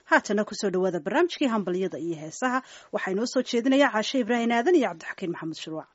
haatana kusoo dhawaada barnaamijkii hambalyada iyo heesaha waxaa inoo soo jeedinaya caashe ibraahim aadan iyo cabdixakiin maxamed shuruuc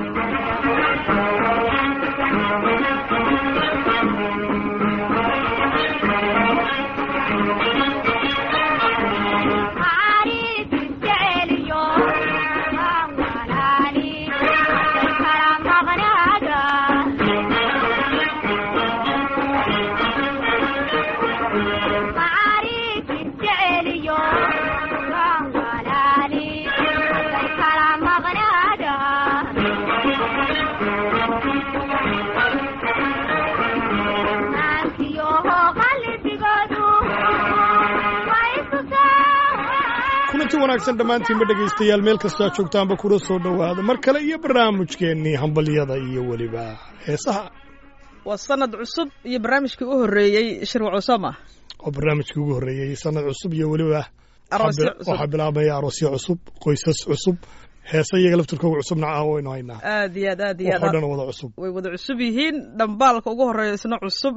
kulanti wanaagsan dhammaantiinba dhegaystayaal meel kastoo aad joogtaanba kula soo dhowaada mar kale iyo barnaamijkeennii hambalyada iyo weliba heesaha waa sanad cusub iyo barnaamijkii u horreeyey shirwac usama oo barnaamijkii ugu horreeyey sanad cusub iyo weliba Aroosyo waxaa bi- cusub. waxaa bilaabmaya aroosyo cusub qoysas cusub heesa iyaga laftirkooga cusubna ah waynu haynaa aad iyo aad aad iyo waxoo aad dhan wada cusub way wada cusub yihiin dhambaalka ugu horreeya isna cusub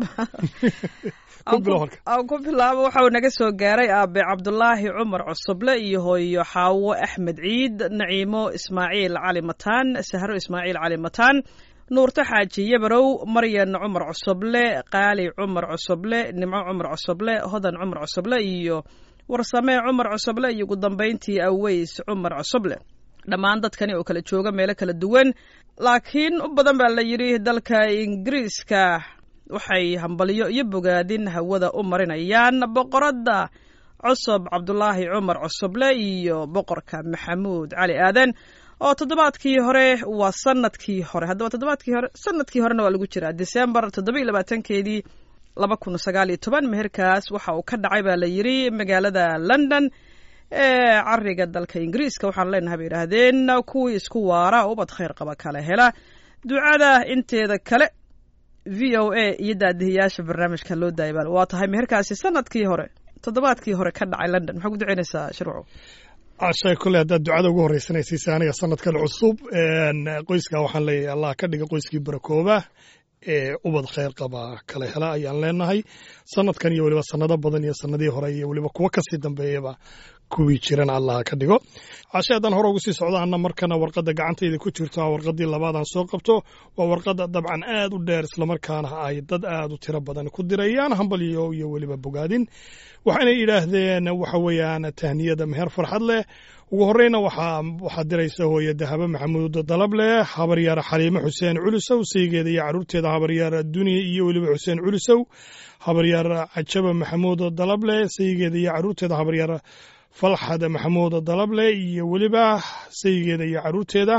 Ku bilow halka. aan ku bilaabo waxa uu naga soo gaaray aabe cabdulaahi cumar cusuble iyo hooyo xaawo axmed ciid naciimo ismaaciil cali mataan sahro ismaaciil cali mataan nuurto xaaji yabarow maryan cumar cusuble qaali cumar cusuble nimco cumar cusuble hodan cumar cusuble iyo warsamee cumar cusuble iyo ugu dambayntii aweys cumar cusuble dhammaan dadkani oo kala jooga meelo kala duwan laakiin u badan baa la yidhi dalka ingiriiska waxay hambalyo iyo bogaadin hawada u marinayaan boqoradda cusub cabdulaahi cumar cusuble iyo boqorka maxamuud cali aadan oo toddobaadkii hore waa sanadkii hore haddaba toddobaadkii hore sanadkii horena waa lagu jiraa disembar toddoba iyo labaatankeedii laba kun sagaal iyo toban meherkaas waxa uu ka dhacay baa la yidhi magaalada london ee cariga dalka ingiriiska waxaan leenahay bay yidhaahdeen kuwii isku waara ubad khayr qaba kala hela ducada inteeda kale v o a iyo daadihiyaasha barnaamijka loo daayay baa waa tahay meherkaasi sanadkii hore toddobaadkii hore ka dhacay london maxaa ku ducaynaysaa shirwaco cashay kule haddaad ducada ugu horraysanaysiisa aniga sanadkan cusub een, qoyska waxaan leeyahay allah ka dhiga qoyskii barakooba ee ubad khayr qaba kala hela ayaan leenahay sanadkan iyo weliba sanado badan iyo sanadihii hore iyo weliba kuwo kasii dambeeyaba kuwii jiran allah ka dhigo cashe haddaan hore ugu sii socdo anna markana warqadda gacantayda ku jirto waa warqaddii labaadaan soo qabto waa warqadda dabcan aad u dheer islamarkaana ay dad aad u tiro badan ku dirayaan hambalyo iyo weliba bogaadin waxayna yidhaahdeen waxa weeyaan tahniyada meher farxad leh ugu horreyna waxaa waxaa diraysa hooye dahabo maxamuud dalableh habaryaar xaliime xuseen culusow saygeeda iyo caruurteeda habaryaar duniya iyo weliba xuseen culusow habaryaar cajaba maxamuud dalableh saygeeda iyo caruurteeda habaryaar falxad maxamuud dalableh iyo weliba saygeeda iyo caruurteeda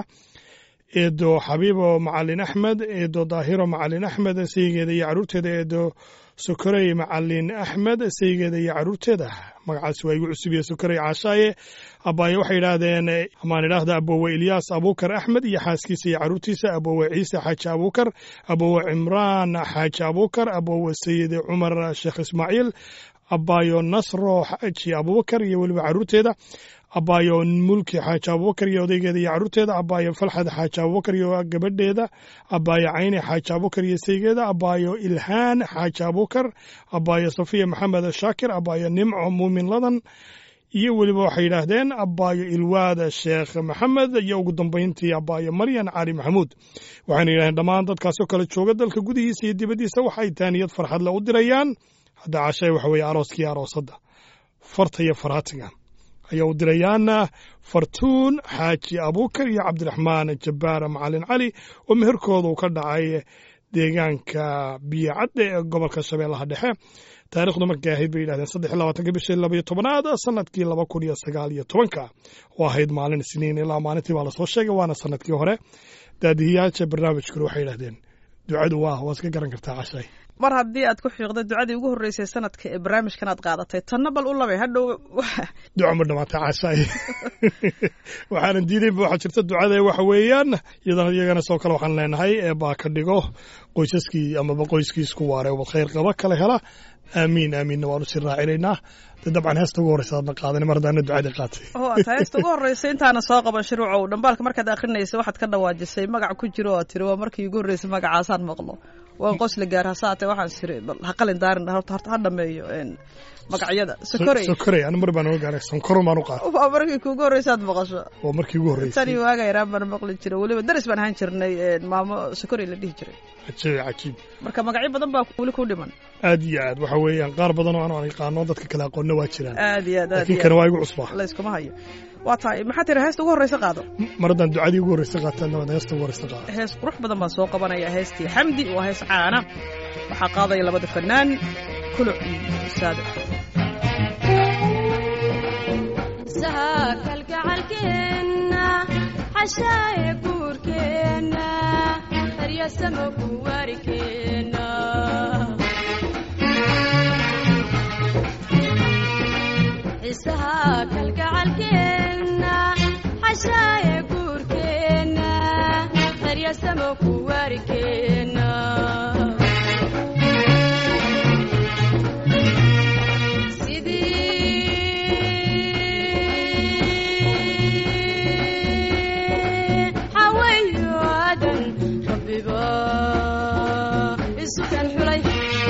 eedo xabiibo macalin axmed eedo daahiro macalin axmed saygeeda iyo caruurteeda eedo sokorey macalin axmed saygeeda iyo caruurteeda magacaasi waa igu cusub iyo sokorey caashaaye abaaye waxay yidhaahdeen amaan idhaahda abowe ilyaas abuukar axmed iyo xaaskiisa iyo caruurtiisa abowe ciise xaaji abuukar abowe cimraan xaaji abuukar abowe sayid cumar sheekh ismaaciil abaayo nasro xaaji abubakar iyo weliba caruurteeda abaayo mulki xaaji abubakar iyo odaygeeda iyo caruurteeda abaayo falxad xaaji abubakar iyo gabadheeda abaayo cayni xaaji abubakar iyo saygeeda abaayo ilhaan xaaji abubakar abaayo safiya maxamed shaakir abaayo nimco muumin ladan iyo weliba waxay yidhaahdeen abaayo ilwaad sheekh maxamed iyo ugu dambayntii abaayo maryan cali maxamuud waxayna yidhahdeen dhammaan dadkaasoo kale jooga dalka gudihiisa iyo dibaddiisa waxay taaniyad farxadle u dirayaan hadda cashay waxa weeye arooskii aroosadda farta iyo faraatiga ayaa u dirayaan fartuun xaaji abuukar iyo cabdiraxmaan jabbaar macalin cali oo meherkooda uu ka dhacay deegaanka biyocadde ee gobolka shabeellaha dhexe taarikhdu markay ahayd bay yidhahdeen saddex iyo labaatanka bishii laba iyo tobanaad sanadkii laba kun iyo sagaal iyo tobanka oo ahayd maalin isniin ilaa maalintii baa lasoo sheegay waana sanadkii hore daadihiyaasha barnaamijkuna waxay yidhahdeen ducadu waa waa iska garan kartaa cashay mar haddii aad ku xiiqda ducadii ugu horreysay sanadka ee barnaamijkan aad qaadatay tanna bal u labay hadhow duco ma dhamaatay cashay waxaanan diidaynba waxaa jirta ducada waxa weeyaan iyadana iyagana soo kale waxaan leenahay ee baa ka dhigo qoysaskii amaba qoyskii isku waare ubad khayr qaba kala hela aamiin aamiinna waanu sii raacinaynaa dee dabcan heesta ugu horreysa aadna qaadan mar haddaana ducadii qaatay oo aad heesta ugu horreysay intaana soo qaban shiruucow dhambaalka markaad akhrinaysa waxaad ka dhawaajisay magac ku jiro oo tiri waa markii ugu horreysay magacaasaan maqlo waan qosla gaar hasaate waxaan siri bal ha qalin daarin horta horta ha dhameeyo een, magacyada sokorey sokorey anu mar baan oga gaaray sonkoro baan u qaatay waa markii kuugu horreysaad maqasho waa markii ugu horreysay tani waaga yaraan baan maqli jiray weliba daris baan ahaan jirnay een, maamo sokorey la dhihi jiray cajiib cajiib marka magacyo badan baa weli ku dhiman aad iyo aad waxa weeyaan qaar badan oo aan yaqaano dadka kale aqoonna waa jiraan aad iyo aad aad laakiin iyo kana aad waa igu cusbaa layskuma hayo waa tahay maxaa tiri heesta ugu horreysa qaado mar haddaan ducadii ugu horreysa qaataana waan heesta ugu horreysa qaada hees qurux badan baan soo qabanaya heestii xamdi waa hees caana waxaa qaadaya labada fanaan kuluc iyo saado isaha kalgacalkeenna xashaaye guurkeenna haryasamo kuwaarikeenna isaha kalgacalkeenna xashaaye guurkeenna haryasamo kuwaarikeenna sidii xaweeyo aadan rabbiba isu kan xulay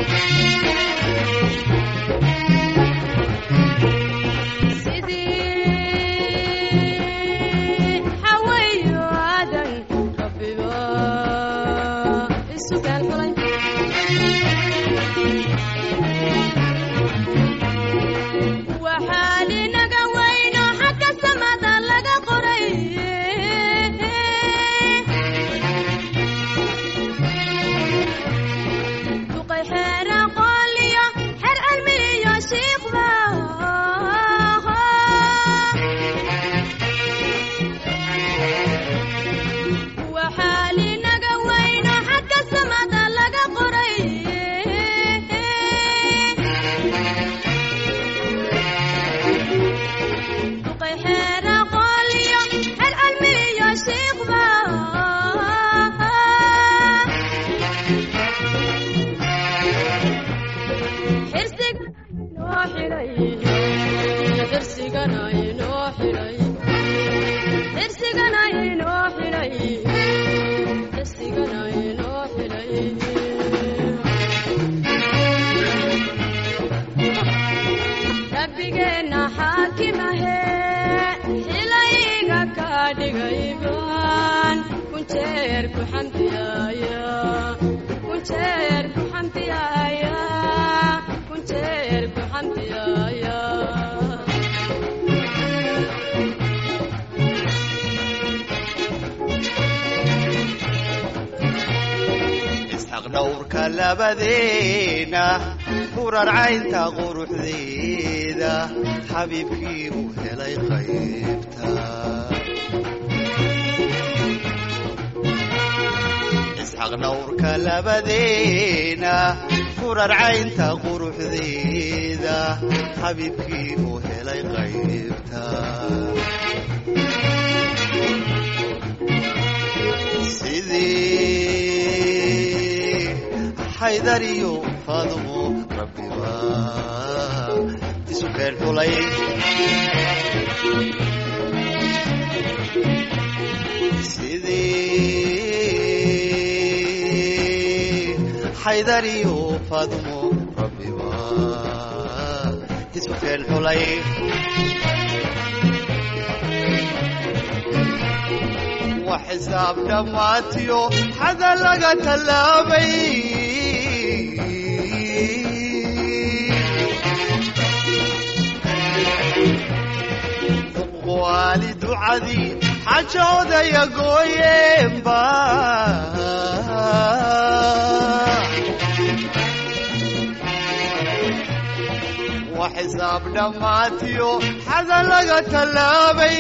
sidii xaweeyo aadan rabbiba isu kan xulay waxaa linaga weyno xagga samada laga qoray duqay xeer aqooliyo xeer cilmiyo shiikhba waxaa linaga weyno xagga samada laga qoray duqay xeer aqooliyo xeer cilmiyo shiikhba xirsiga inoo xidhay xirsigana inoo xidhay xirsigana inoo xidhay xirsigana inoo xidhay rabbigeenna xaakimahe xilayga ka dhigay baan kunjeer ku xamdiyaaya kunjeer ku xamdiyaaya kunjeer ku xamdiyaaya isxaq dhowrka labadeena hurarcaynta quruxdeeda xabiibkii uu helay qaybta isxaq dhowrka labadeena hurarcaynta quruxdeeda xabiibkii uu helay qaybta sidii xaydar iyo faadumo rabbiba isu keen xulay sidii xaydar iyo faadumo rabbiba isu keen xulay wax xisaab dhammaatiyo xada laga tallaabay waali ducadii xajoodaya gooyeenba wax xisaab dhammaatiyo xada laga tallaabay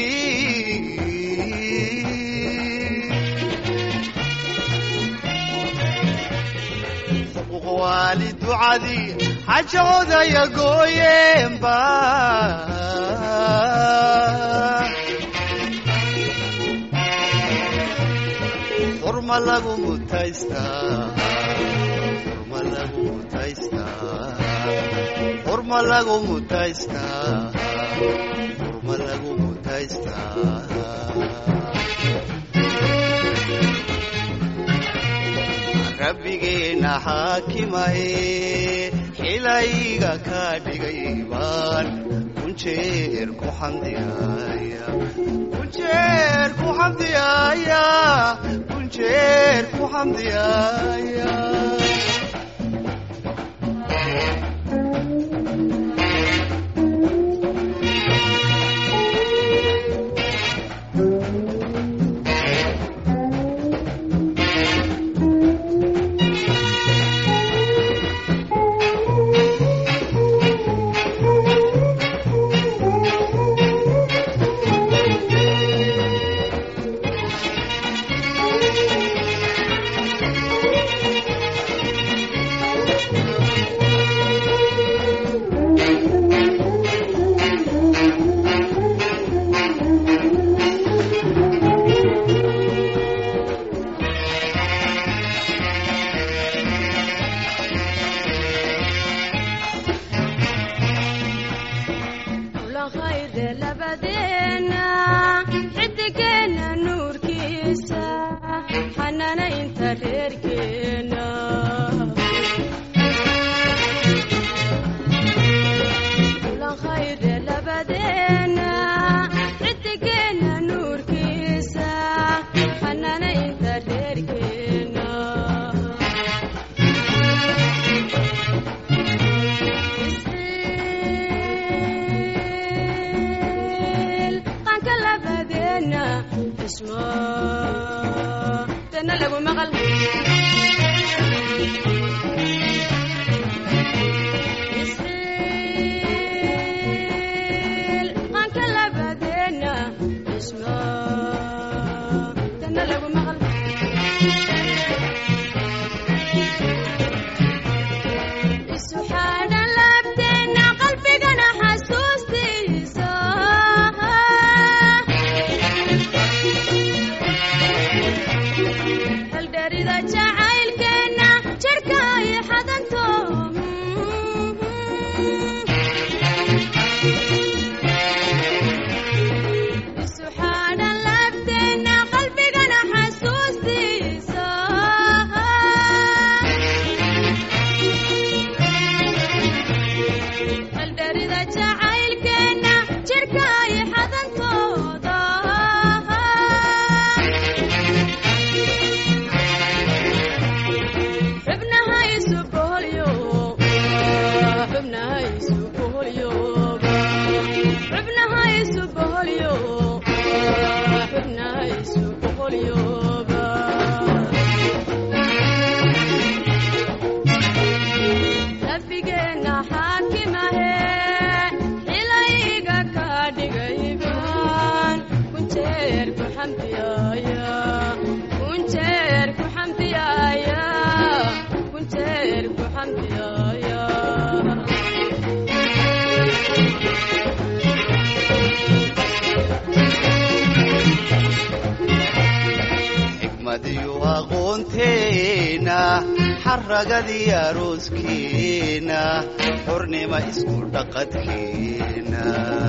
waali ducadii xajoodaya gooyeenba xurma lagu mutaystaa xurma lagu mutaystaa xurma xurma lagu mutaystaa xurma lagu mutaystaa rabbigeena xaakimahe xilayga ka dhigay baan kunjeer ku xamdiyaaya kunjeer ku xamdiyaaya kunjeer ku xamdiyaaya ulahayde labadeena xidigeena nuurkiisa xanaanaynta reerkeena ulahayde labadeena xidigeena nuurkiisa xanaanaynta reerkeena qaanka labadeena xismo dana lagu maqal qaanka labadeena xismo dana lagu maqal isuxaadhan laabteena qalbigana xasuustiisa haldherida jacaylkeenna jirka ay xadanto isuxaadhan laabteena qalbigana xasuustiisa haldherida jacaylkeenna jirka ay xadantooda xubnaha isu boholyo xubnaha isu boholyoba xubnaha isu boholyo xubnaha isu boholyoba rabbigeena xaakimahe xilayga ka dhigayban kunjeer ku xamdiyaaya kunjeer ku xamdiyaaya kunjeer ku xamdiyaaya xikmadiyo aqoonteena xaragadii arooskeena xornima isku dhaqadkeena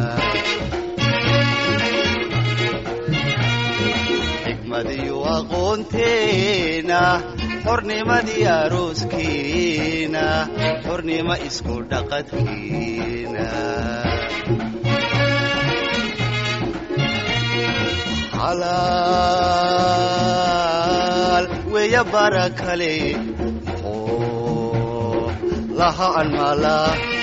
xikmadiyo aqoonteena xornimadii arooskeena xornima isku dhaqadkeena xalaal weya bara kale oo laha anmala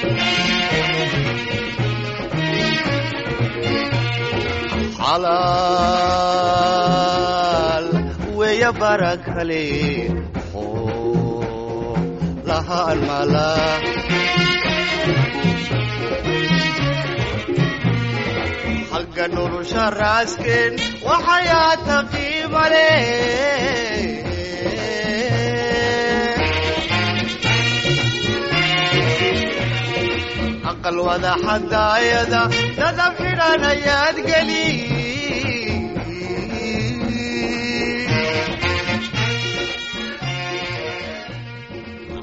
xalaal weya bara kale oo laha anmala xagga nolosha raasken waxayaata qiimale aqal wada xadaayada dadab xidhan ayaad geli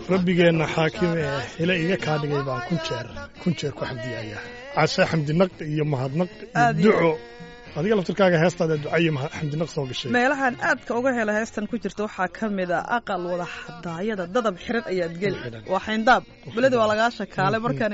rabbigeenna xaakim ee hile iga kaa dhigay baan kun jeer kun jeer ku xamdiyayaa cashe xamdinaq iyo mahadnaq iyo Aad iyo- duco adiga laftirkaaga heestaada duca iyo mahad- xamdinaq soo gashay meelahan aadka uga hela heestan ku jirta waxaa ka mid a aqal wada xadaayada dadab xiran ayaad geli Xiran. waa xayndaab beledi waa lagaa shakaale markan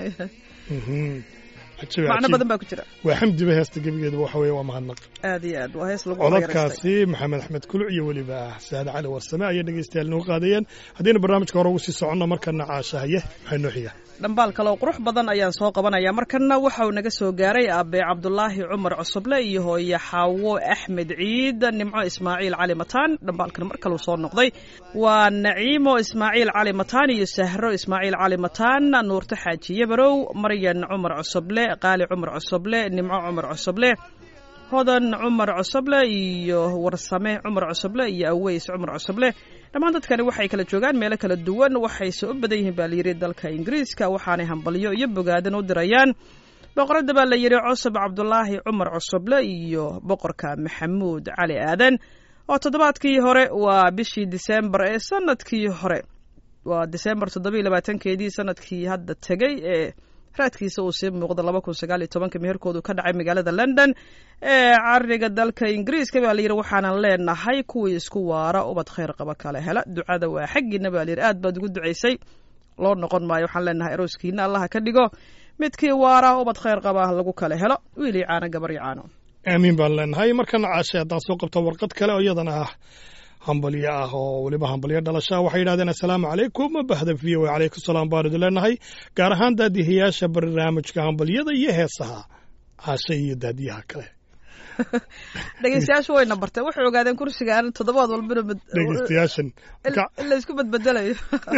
Mhm. Cajiib, macno cajiib. badan baa ku jira waa xamdiba heesta gebigeeda waxa weeye waa mahadnaq aad iyo aad waa hees lagu qaraystay codadkaasi maxamed axmed kuluc iyo weliba saade cali warsame ayay dhegeystayaal inoo qaadayeen haddayna barnaamijka hore ugu sii soconno markana caashahaye maxay noo xiga dhambaal kale oo qurux badan ayaan soo qabanaya markana waxa uu naga soo gaaray aabe cabdulaahi cumar cusuble iyo hooye xaawo axmed ciid nimco ismaaciil cali mataan dhambaalkan mar kaleu soo noqday waa naciimo ismaaciil cali mataan iyo sahro ismaaciil cali mataan nuurto xaaji yabarow maryan cumar cusuble qaali cumar cusuble nimco cumar cusuble hodan cumar cusuble iyo warsame cumar cusuble iyo aweys cumar cusuble dhammaan dadkani waxay kala joogaan meelo kala duwan waxayse u badan yihiin baa layidhi dalka ingiriiska waxaanay hambalyo iyo bogaadan u dirayaan boqoradda baa la yidhi cusub cabdulaahi cumar cusuble iyo boqorka maxamuud cali aadan oo toddobaadkii hore waa bishii diseembar ee sanadkii hore waa diseembar toddobiiyo labaatankeedii sanadkii hadda tegey ee raadkiisa uu sii muuqda laba kun sagaal iyo tobanka meherkoodu ka dhacay magaalada london ee cariga dalka ingiriiska baa layidhi waxaanan leenahay kuwii isku waara ubad khayr qaba kale hela ducada waa xaggiina baa layidhi aad baad ugu ducaysay loo noqon maayo waxaan leenahay arooskiina allaha ka dhigo midkii waara ubad khayr qaba lagu kale helo wiilii caano gabar iyo caano aamiin baan leenahay markana caashe haddaan soo qabto warqad kale oo iyadana ah hambalyo ah oo weliba hambalyo dhalasha waxay yidhahdeen assalaamu calaykum bahda v o calaykum salaam baan idin leenahay gaar ahaan daadihiyaasha barnaamijka hambalyada iyo heesaha caashe iyo daadiyaha kale dhegeystayaashu wayna barteen waxay ogaadeen kursigaan toddobaad walbana mad- dhegeystayaashan in in la isku badbedelayo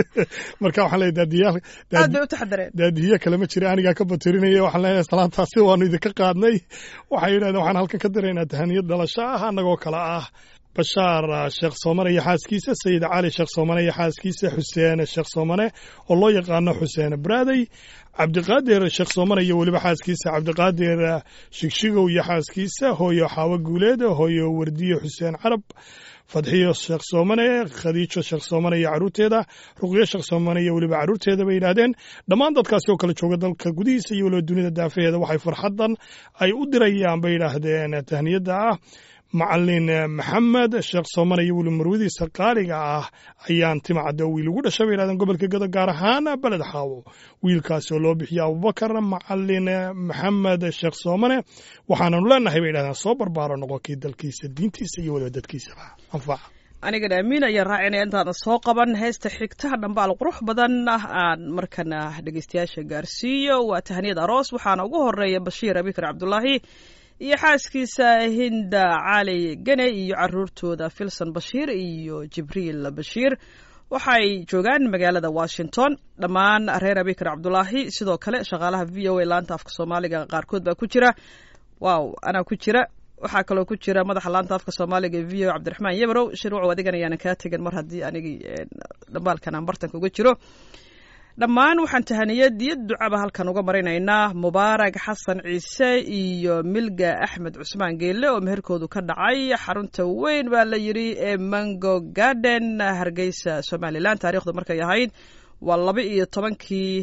marka waxaan leeyahay daadiyaal aad bay u taxadareen daadihiye kale ma jira anigaa ka batirinaya waxaan leenahay salaantaasi waanu idinka qaadnay waxay yidhahdeen waxaan halkan ka diraynaa tahaniyad dhalasho ah annagoo kale ah bashaar ah, sheekh soomane iyo xaaskiisa sayid cali sheekh soomane iyo xaaskiisa xuseen sheekh soomane oo loo yaqaano xuseen braadey cabdiqaadir sheekh soomane iyo weliba xaaskiisa cabdiqaadir ah, shigshigow iyo xaaskiisa hooyo xaawo guuleed hooyo wardiyo xuseen carab fadxiyo sheekh soomane khadiijo sheekh soomane iyo caruurteeda ruqyo sheekh soomane iyo weliba caruurteeda bay yidhaahdeen dhammaan dadkaasi oo kale jooga dalka gudihiisa iyo weliba dunida daafaheeda waxay farxaddan ay u dirayaan bay yidhaahdeen tahniyadda ah macalin maxamed sheekh soomane iyo weliba marwadiisa qaaliga ah ayaan timacadda wiil ugu dhashay bay yidhahdeen gobolka gado gaar ahaan beled xaawo wiilkaasi oo loo bixiya abubakar macalin maxamed sheekh soomane waxaananu leenahay bay yidhahdeen soo barbaaro noqo kii dalkiisa diintiisa iyo weliba dadkiisaba anfaca anigana amiin ayaan raacinaya intaana soo qaban heesta xigta dhambaal qurux badan ah aan markana dhegeystayaasha gaarsiiyo waa tahniyad aroos waxaana ugu horeeya bashiir abikar cabdulaahi iyo xaaskiisa hinda cali gane iyo caruurtooda filson bashiir iyo jibriil bashiir waxay joogaan magaalada washington dhammaan reer abikar cabdulaahi sidoo kale shaqaalaha v o a laanta afka soomaaliga qaarkood baa ku jira waaw anaa ku jira waxaa kaloo ku jira madaxa laanta afka soomaaliga e v o cabdiraxmaan yabrow shirwacow adigan ayaanan kaa tegan mar haddii anigii dhambaalkan aan bartanka uga jiro dhammaan waxaan tahaniyad iyo ducaba halkan uga marinaynaa mubaarak xasan ciise iyo milga axmed cusmaan geelle oo meherkoodu ka dhacay xarunta weyn baa la yidhi ee mango garden hargeysa somalilan taariikhdu markay ahayd waa laba iyo tobankii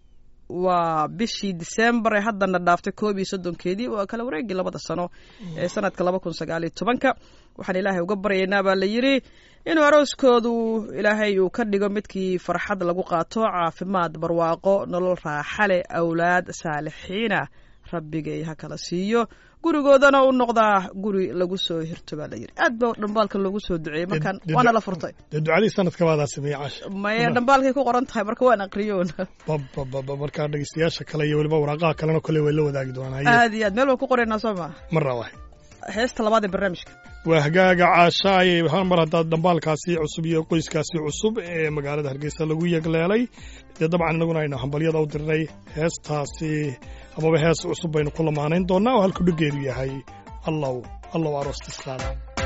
waa bishii disembar ee haddana dhaaftay koob iyo soddonkeedii waa kala wareegii labada sano ee sanadka laba kun sagaal iyo tobanka waxaan ilaahay uga baryaynaa baa la yidhi inuu arooskoodu ilaahay uu ka dhigo midkii farxad lagu qaato caafimaad barwaaqo nolol raaxale awlaad saalixiina rabbigay ha kala siiyo gurigoodana u noqdaa guri lagu soo hirto baa la yidhi aad ba dhambaalka loogu soo duceeyey markaan waana la furtay dee ducadii sanadka baadaa sameeyey casha maya dhambaalkay ku qoran tahay marka waan aqriyoon babababa markaa dhegeystayaasha kale iyo weliba waraaqaha kalena kole way la wadaagi doonaa aad iyo aad meel waan ku qoraynaa soo maa marna waay heesta labaad ee barnaamijka waa hagaaga caasha ayay hal mar haddaad dhambaalkaasi cusub iyo qoyskaasi cusub ee magaalada hargeysa lagu yegleelay dee dabcan inaguna aynu hambalyada u dirnay heestaasi amaba hees cusub baynu ku lamaanayn doonnaa oo halku dheggeedu yahay allow allow aroostisqaada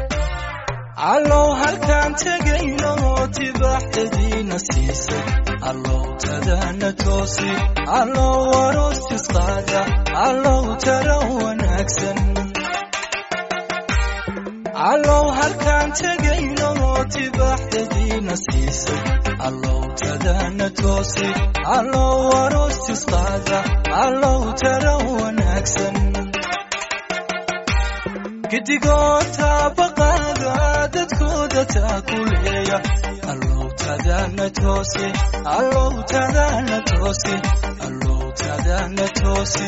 allow halkaan tegayno tibaaxdadiina siisay allow tadana toosi allow aroostisqaada allow tara wanaagsan allow halkaan tegayno tibaaxdadiina siisay allowtadana toosi allow aroostisqaada allow tara wanaagsan gidigoota baqaada dadkooda taakuleeya allowtadana toosi allowtadana toosi allowtadana toosi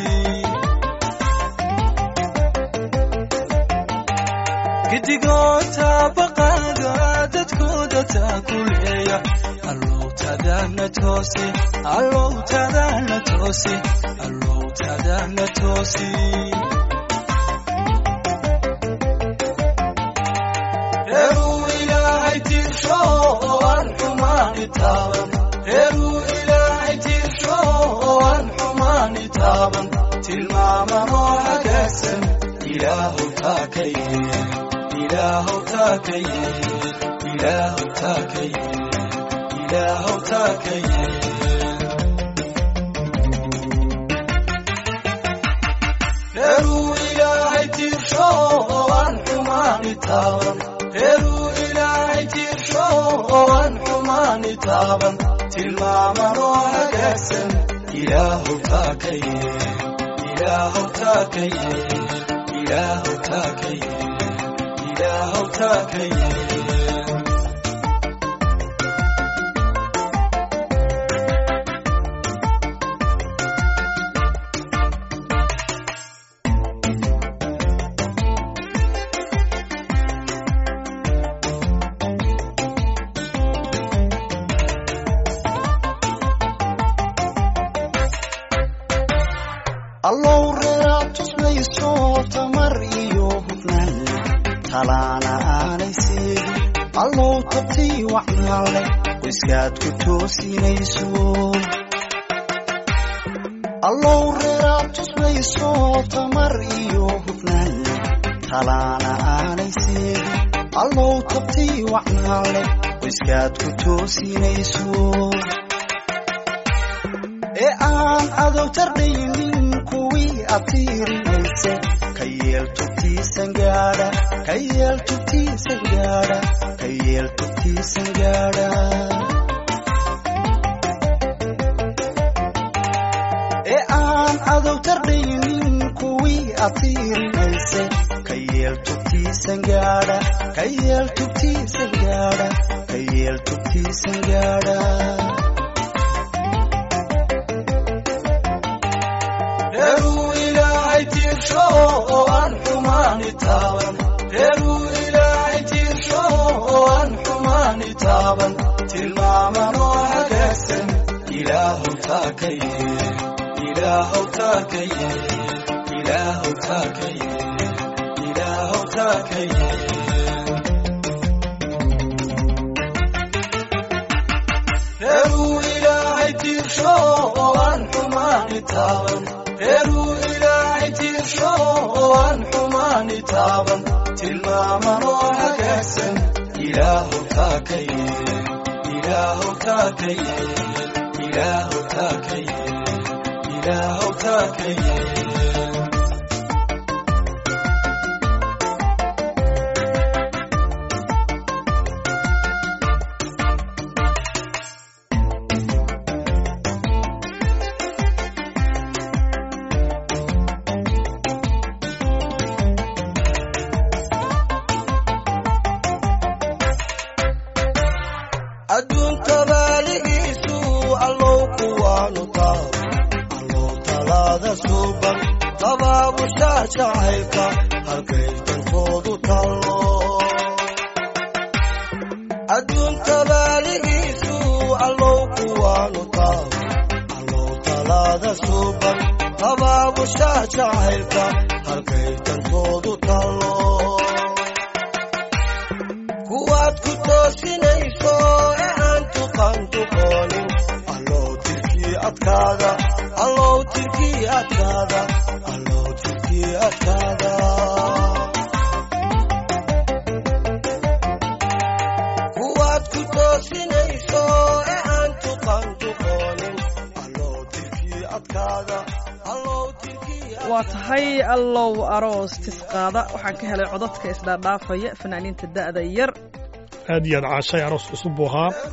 gidigoota baqaada dadkooda taakuleeya allowtadana toosi allowtadana toosi allowtadana toosi reeruu ilaahay tiirsho oo aan xumaani taaban reeruu ilaahay tiirsho oo aan xumaani taaban tilmaamanoo hagaagsan ilaahow taa ka yee ilaahow taa ka yee ilaahow taa ka yee ilaahow taa ka yee reeruu ilaahay tiirsho oo aan xumaani taaban reeruu ilaahay tiirsho oo aan xumaani taaban tilmaamanoo hagaagsan ilaahow taa ka yee ilaahow taa ka yee ilaahow taa ka yee ilaahow taa ka yee allow reeraad tusmayso tamar iyo hufnaan talaana aanay seegin allow tabtii wacnaale qoyskaad ku toosinayso allow reeraad tusmayso tamar iyo hufnaan talaana aanay seegin allow tabtii wacnaale qoyskaad ku toosinayso ee aan cadow tardhaynin kuwii atiirinayse ka yeel tubtiisan gaadha ka yeel tubtiisan gaadha ka yeel tubtiisan gaadha ee aan cadow tardhaynin kuwii atiirinayse ka yeel tubtiisan gaadha ka yeel tubtiisan gaadha ka yeel tubtiisan gaadha reeruu ilaahay tiirsho oo aan xumaani taaban reeruu ilaahay tiirsho oo aan xumaani taaban tilmaamanoo hagaagsan ilaahow taa ka yee ilaahow taa ka yee ilaahow taa ka yee ilaahow taa ka yee reeruu ilaahay tiirsho oo aan xumaani taaban reeruu ilaahay tiirsho oo aan xumaani taaban tilmaamanoo hagaagsan ilaahow taa ka yee ilaahow taa ka yee ilaahow taa ka yee ilaahow taa ka yee adduunka baaligiisu allow kuwaanu taab allow talaada suuban tabaabushaa jacaylka halkay dantoodu tallo adduunka baaligiisu allow kuwaanu taab allow talaada suuban tabaabushaa jacaylka halkay dantoodu tallo kuwaad ku toosinayso ee aan tuqan tuqoonin allow tirkii adkaada allow tirkii adkaada allow tirkii adkaada kuwaad ku toosinayso ee aan tuqan tuqoonin allow tirkii adkaada allow tirkii waa tahay allow aroos tisqaada waxaan ka helay codadka isdhaadhaafaya fanaaniinta da'da yar aad iyo aad caashay aroos cusub buu ahaa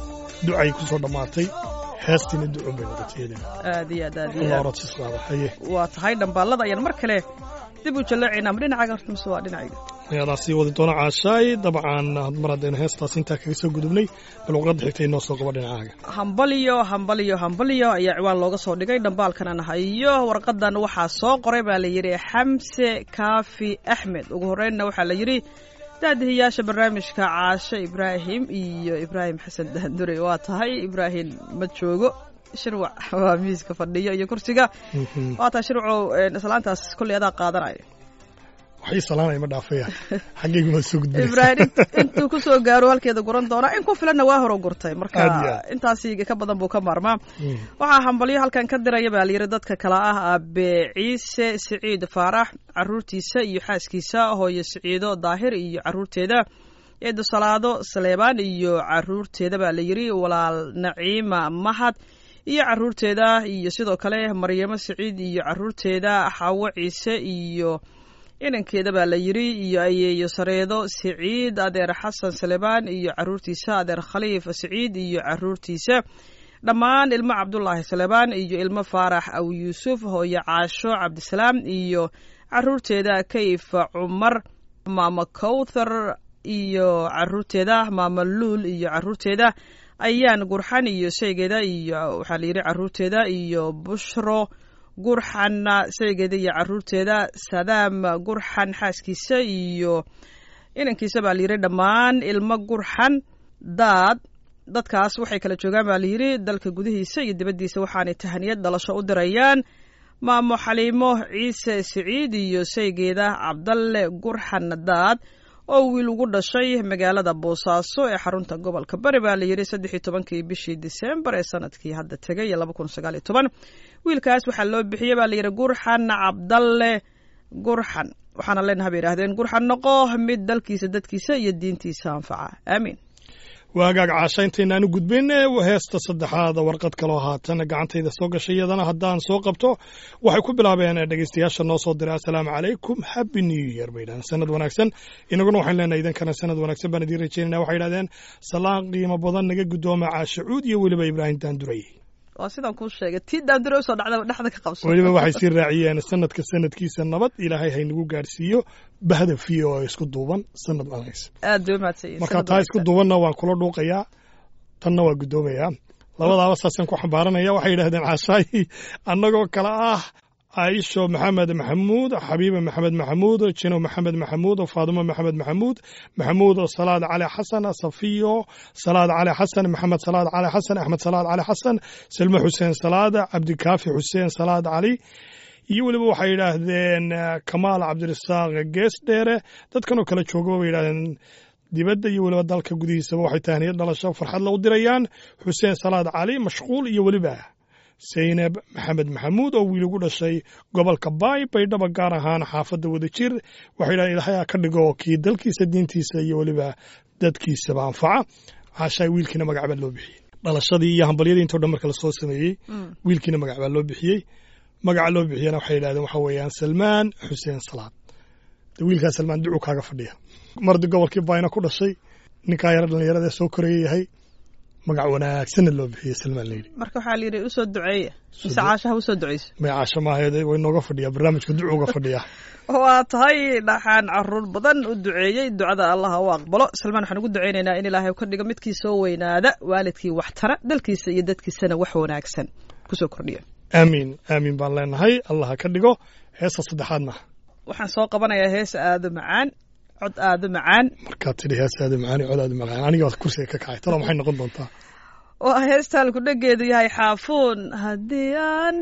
ducay ku soo dhammaatay heestiina ducun bay wada jeedeen aad iyo aad aad iyo allah aad orodsis qaada haye waa tahay dhambaalada ayaan mar kale dib u jallaacaynaa ma dhinacaaga horta mise waa dhinacayga ayadaa sii wadi doona caashaay dabcan mar haddaynu heestaas intaa kaga soo gudubnay bal uqadda xigtay inoo soo qaba dhinacaaga hambalyo hambalyo hambalyo ayaa ciwaan looga soo dhigay dhambaalkanan hayo warqadan waxaa soo qoray baa la yidhi xamse kaafi axmed ugu horreynna waxaa la yidhi daadihiyaasha barnaamijka caashe ibraahim iyo ibraahim xasan daandure waa tahay ibraahim ma joogo shirwac waa miiska fadhiyo iyo kursiga waa tahay shirwacow een, islaantaas kolley adaa qaadanaya waxay salaanaya ma dhaafaya xaggaygu ma soo gudbinaysa ibraahim intuu kusoo gaaro halkeeda guran doona in ku filanna waa horo gurtay Aad iyo marka aad. intaasi ka badan buu ka maarmaa Mm. waxaa hambalyo halkan ka diraya baa layidhi dadka kale ah aabe ciise siciid faarax caruurtiisa iyo xaaskiisa hooyo siciido daahir iyo caruurteeda eedo salaado saleebaan iyo caruurteeda baa layidhi walaal naciima mahad iyo caruurteeda iyo sidoo kale maryamo siciid iyo caruurteeda xaawo ciise iyo inankeeda baa la yidhi iyo ayeeyo sareedo siciid adeer xasan salebaan iyo caruurtiisa adeer khaliif siciid iyo caruurtiisa dhammaan ilmo cabdulaahi salebaan iyo ilmo faarax aw yuusuf hooyo caasho cabdisalaam iyo caruurteeda kayf cumar maama kowthar iyo caruurteeda maama luul iyo caruurteeda ayaan gurxan iyo shaygeeda iyo waxaa la yidhi caruurteeda iyo bushro gurxanna shaygeeda iyo caruurteeda sadaam gurxan xaaskiisa iyo inankiisa baa layidhi dhammaan ilmo gurxan daad dadkaas waxay kala joogaan baa layidhi dalka gudihiisa iyo dibaddiisa waxaanay tahaniyad dhalasho u dirayaan maamo xaliimo ciise siciid iyo shaygeeda cabdalle gurxan daad oo wiil ugu dhashay magaalada boosaaso ee xarunta gobolka bari baa la yidhi saddex iyo tobankii bishii disembar ee sanadkii hadda tegay iyo laba kun sagaal iyo toban wiilkaas waxaa loo bixiyey baa la yidhi gurxan cabdalle gurxan waxaana leenaha bay yidhahdeen gurxan noqo mid dalkiisa dadkiisa iyo diintiisa anfaca aamiin waagaag caasha intaynaanu gudbayn heesta saddexaad warqad kaloo haatan gacantayda soo gashay iyadana haddaan soo qabto waxay ku bilaabeen dhegeystayaasha noo soo diray assalaamu calaykum happy new year bay yidhahdeen sanad wanaagsan inaguna waxaan leenahay idankana sanad wanaagsan baan idiin rajeynayna waxay yidhahdeen salaan qiimo badan naga guddooma caasha cuud iyo weliba ibraahim daanduray waa sidaan kuu sheegay tii daandure usoo dhacda dhexda ka qabso weliba waxay sii raaciyeen sanadka sanadkiisa nabad ilaahay haynagu gaadhsiiyo bahda fiyo oo isku duuban sanad wanaagsan aad bay umahadsanyihin marka taa isku duubanna waan kula dhuuqayaa tanna waa guddoomayaa labadaaba saasaan ku xambaaranaya waxay yidhahdeen caashaayi annagoo kale ah caaisho maxamed maxamuud xabiiba maxamed maxamuud jino maxamed maxamuud faadimo maxamed maxamuud maxamuud salaad cali xasan safiyo salaad cali xasan maxamed salaad cali xasan axmed salaad cali xasan selmo xuseen salaad cabdikaafi xuseen salaad cali iyo weliba waxay yidhaahdeen kamaal cabdirasaaq gees dheere dadkanoo kale joogaba bay yidhahdeen dibadda iyo weliba dalka gudihiisaba waxay tahniyad dhalasho farxadla u dirayaan xuseen salaad cali mashquul iyo weliba saynab maxamed maxamuud oo wiil ugu dhashay gobolka baay baydhaba gaar ahaan xaafadda wadajir waxay yidhahdeen ilaahay ha ka dhigo kii dalkiisa diintiisa iyo weliba dadkiisaba anfaca caashaay wiilkiina magac baa loo bixiyey dhalashadii iyo hambalyadii intoo dhan marka lasoo sameeyey wiilkiina magac baa loo bixiyey magaca loo bixiyana waxay yidhahdeen waxa weeyaan salmaan xuseen salaad de wiilkaa salmaan ducu kaaga fadhiya mardi gobolkii bayna ku dhashay ninkaa yaro dhallinyarada soo koraya yahay magac wanaagsanna loo bixiyey salmaan layidhi marka waxaa la yidhi usoo duceeya mise caashaha usoo duceysa magacaasha maahayd way nooga fadhiyaa barnaamijka ducuga fadhiya waa tahay dhaxaan caruur badan u duceeyey ducada allaha u aqbalo salmaan waxaan ugu duceynaynaa in ilaahay ka dhigo midkii soo weynaada waalidkii wax tara dalkiisa iyo dadkiisana wax wanaagsan kusoo kordhiya aamiin aamiin baan leenahay allah ha ka dhigo heesta saddexaadna waxaan soo qabanayaa hees aada macaan cod aada macaan markaad tidhi hees aada macaani cod aada macaan aniga waad kursiga ka kacay talo maxay noqon doontaa waa heestaan ku dhageedu yahay xaafuun haddii aan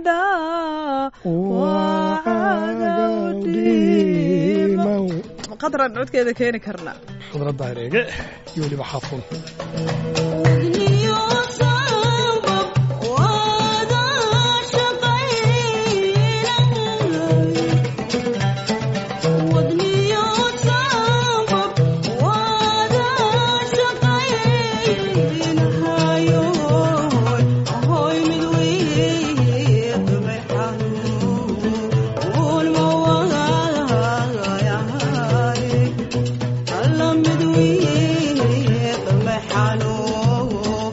dhaa qadran codkeeda keeni karnaa khudradda hareege iyo weliba xaafuun Hello,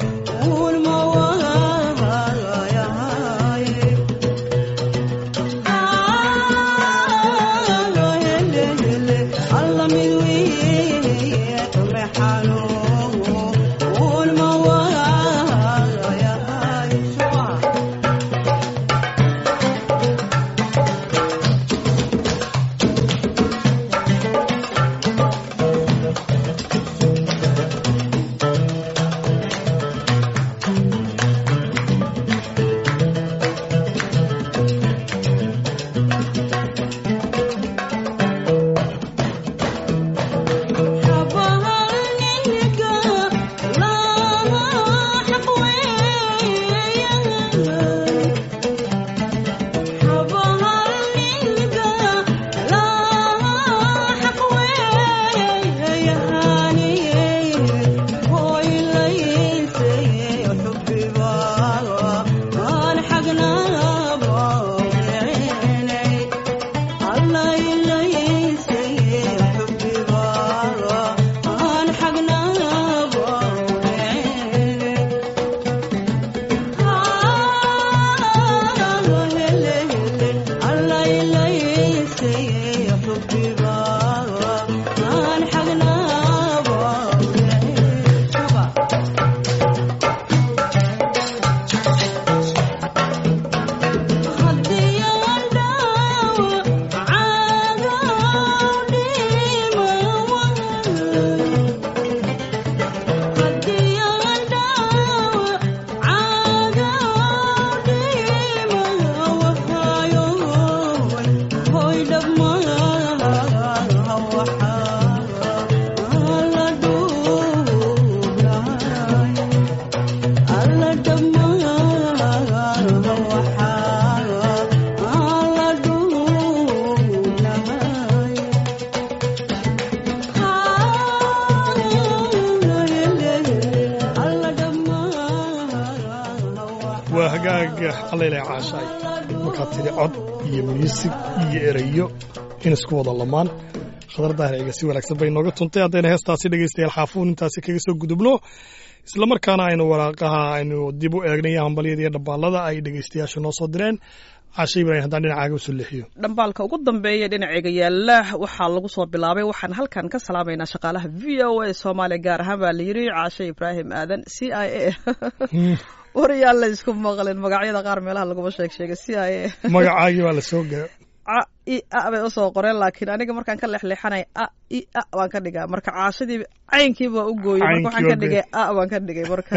waa hagaaga allailaa caashaay markaad tidhi cod iyo muusig iyo erayo in isku wada lamaan khadar daahirciga si wanaagsan bay nooga tuntay haddayna heestaasi dhegaystayaal xaafuun intaasi kaga soo gudubno islamarkaana aynu waraaqaha aynu dib u eegnay hambalyada iyo dhabbaalada ay dhegaystayaasha noo soo direen caasha ibraahim haddaan dhinacaaga usoo leexiyo dhambaalka ugu dambeeya dhinaceega yaala waxaa lagu soo bilaabay waxaan halkan ka salaamaynaa shaqaalaha v o a soomaaliya gaar ahaan baa la yidhi caashe ibraahim aadan c i a wariyaan la isku maqlin magacyada qaar meelaha laguma sheeg sheegay c i a magacaagii baa la soo gaa a i a bay usoo qoreen laakiin aniga markaan ka leexleexanay a i a baan ka dhigaa marka caashadii caynkiiba u gooyey marka waxaan ka Caynkii dhigay a baan ka dhigay marka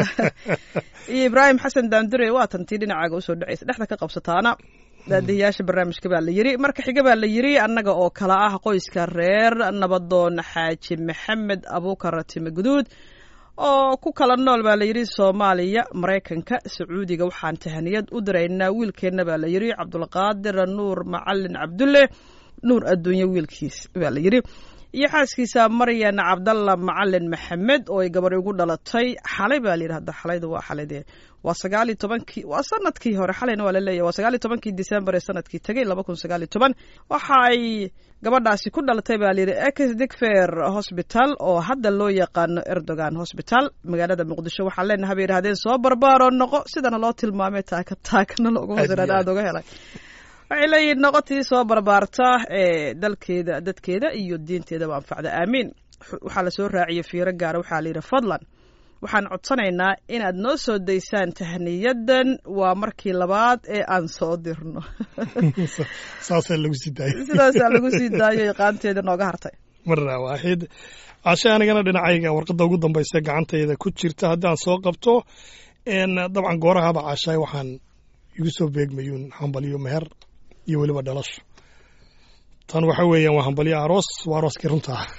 iyo ibraahim xasan daandure waa tantii dhinacaaga usoo dhacaysa dhexda ka qabsataana daadihiyaasha barnaamijka baa la yiri marka xiga baa la yiri annaga oo kala ah qoyska reer nabadoon xaaji maxamed abuukar time guduud oo ku kala nool baa la yidhi soomaaliya maraykanka sacuudiga waxaan tahaniyad u diraynaa wiilkeenna baa la yidhi cabdulqaadir nuur macalin cabdulle nuur adduunye wiilkiis baa la yidhi iyo xaaskiisa maryan cabdalla macalin maxamed oo ay gabar igu dhalatay xalay baa la yidhi hadda xalayda waa xalaydee waa sagaal iyo tobankii waa sanadkii hore xalayna waa la leeyahay waa sagaal iyo tobankii disembar ee sanadkii tegay laba kun sagaal iyo toban waxa ay gabadhaasi ku dhalatay baa layidhi ex digfer hosbital oo hadda loo yaqaano erdogan hosbital magaalada muqdisho waxaan leenahay bay yidhahdeen soo barbaaroo noqo sidana loo tilmaamay taaka taakana loogu hosiran aada uga helay waxay leeyihin noqotii soo barbaarta ee dalkeeda dadkeeda iyo diinteedaba anfacda aamiin waxaa lasoo raaciyey fiiro gaara waxaa layidhi fadlan waxaan codsanaynaa inaad noo soo daysaan tahniyadan waa markii labaad ee aan soo dirno saasaa lagu sii daayay sidaasaa lagu sii daayo iqaanteeda nooga hartay marna waaxid cashe anigana dhinacayga warqadda ugu dambaysa gacantayda ku jirta haddaan soo qabto n dabcan goorahaba cashaay waxaan igu soo beegmayuun hambalyo meher iyo weliba dhalasho tan waxa weeyaan waa hambalyo aroos waa arooskii runta ah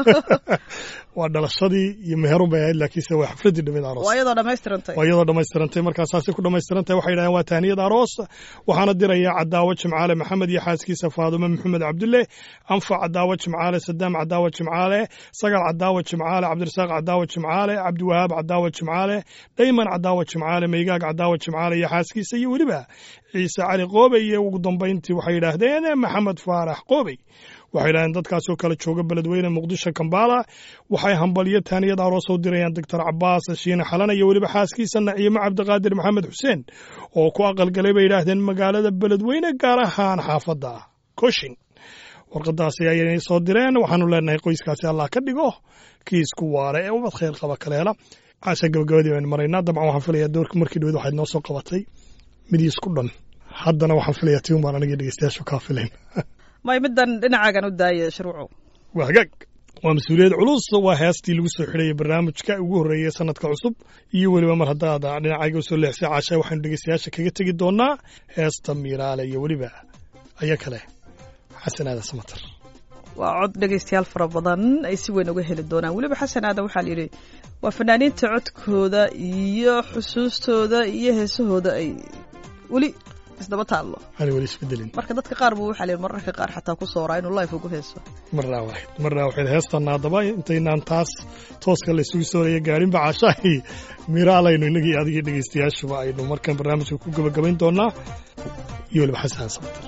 waa dhalashadii iyo meherun bay ahayd laakiinse waa xafladdii dhammeed aroos waa iyadoo dhammaystirantay waa iyadoo dhammaystirantay markaa saasay ku dhammaystirantahay waxay yidhahdeen waa tahniyad aroos waxaana diraya cadaawo jimcaale maxamed iyo xaaskiisa faadume maxamed cabdulle anfac cadaawo jimcaale sadaam cadaawo jimcaale sagal cadaawo jimcaale cabdirasaaq cadaawo jimcaale cabdiwahaab cadaawo jimcaale dhayman cadaawo jimcaale maygaag cadaawo jimcaale iyo xaaskiisa iyo weliba ciise cali qoobey iyo ugu dambayntii waxay yidhaahdeen maxamed faarax qoobey waxay yidhahdeen dadkaasoo kale jooga beledweyne muqdisho kambala waxay hambalyo taaniyad aroos u dirayaan doctor cabaas shiine xalana iyo weliba xaaskiisa naciimo cabdiqaadir maxamed xuseen oo ku aqalgalay bay yidhaahdeen magaalada beledweyne gaar ahaan xaafadda koshin warqadaasi ayay soo direen waxaanu leenahay qoyskaasi allah ka dhigo kii isku waare ee ubad khayr qaba kale hela caasha gabagabadii baynu maraynaa dabcan waxaan filayaa doorka markii dhaweyd waxayd noo soo qabatay midii isku dhan haddana waxaan filayaa tii umbaan anigii dhegeystayaashu kaa filayn may middan dhinacaagan u daaya shruucu waa hagaag waa mas-uuliyad culus waa heestii lagu soo xidhayay barnaamijka ugu horreeyey sanadka cusub iyo weliba mar haddaad dhinacayga usoo leexsay caasha waxaynu dhegeystayaasha kaga tegi doonaa heesta miiraale iyo weliba aya kale xasan aada samatar waa cod dhegaystayaal fara badan ay si weyn uga heli doonaan weliba xasan aadan waxaa la yidhi waa fanaaniinta codkooda iyo xusuustooda iyo heesahooda ay weli isdaba taallo aan weli isbedelin marka dadka qaar buu waxaa la yidhi mararka qaar xataa ku sooraa inuu life ugu heeso marnaa waaxid marnaa waxayd heestan haddaba intaynaan taas tooska la isugu sooraya gaarinba caashaahi miraalaynu innagii adigii dhegaystayaashuba aynu markan barnaamijka ku gabagabayn doonaa iyo weliba xasan samatar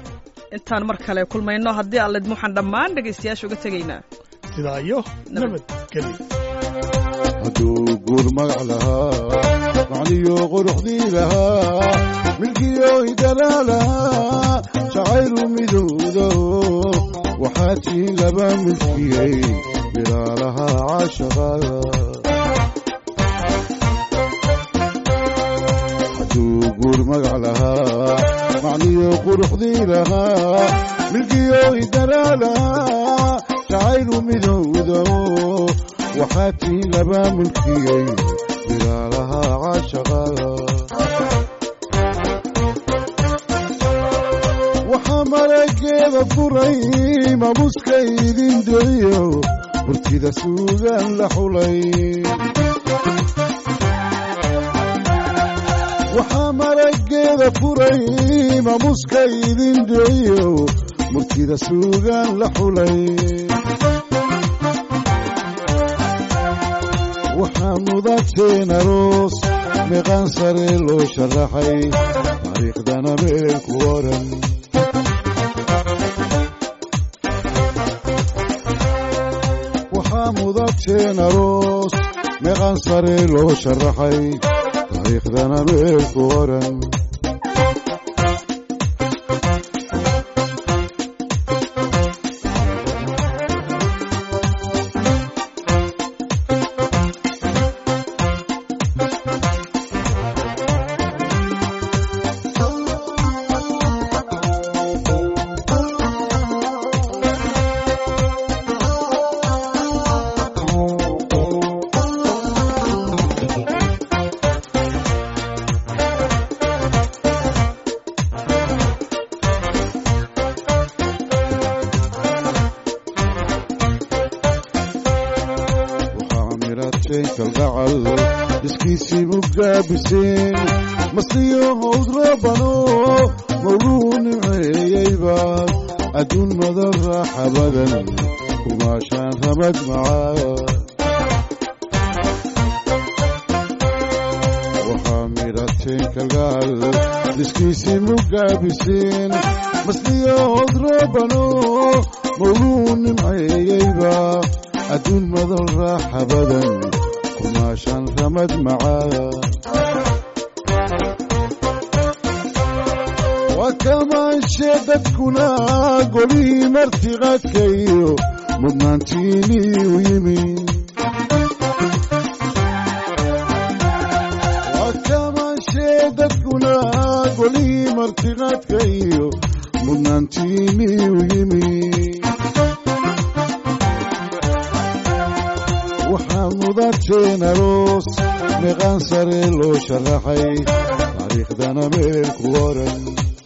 intaan mar kale kulmayno haddii allid waxaan dhammaan dhegaystayaasha uga tegaynaa sidaa iyo nabadgelyo hadduu guur magac lahaa macniyo quruxdii lahaa milkiyo idalaa lahaa jacaylu midowdo waxaa tiin laba milkiyey bilaalaha caashaqada hadduu guur magac lahaa macniyo quruxdii lahaa milkiyo idalaa lahaa jacaylu midowdo waxaa tiin laba mulkiyey bilaalaha caashaqada waxaa marageeda furay mamuska idin diciyo hurtida suugaan la xulay waxaa marageeda furay mamuska idin diciyo murtida suugaan la xulay waxaa mudateen aroos meeqaan sare loo sharaxay taariikhdana meel ku oran waxaa mudateen aroos meeqaan sare loo sharaxay taariikhdana meel ku oran waxaa mirateen kalgacal iskiisii mugaabiseen masliyo howd roobano mawluu nimceeyeyba adduun madan raaxa badan kumaashaan ramad macaa waxaa mirateen kalgacal iskiisii mugaabiseen masliyo howd roobano mawluu nimceeyeyba adduun madan raaxa badan kumaashaan ramad macaa waa kamaanshe dadkuna golihii martiqaadka iyo mudnaantiinii u yimi waa kamaanshe dadkuna golihii martiqaadka iyo mudnaantiinii u yimi waxaa mudateen aroos meeqaan sare loo sharaxay taariikhdana meel ku oran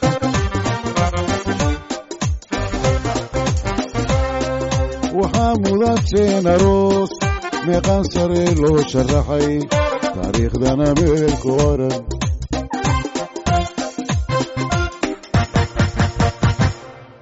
waxaa mudateen aroos meeqaan sare loo sharaxay taariikhdana meel ku oran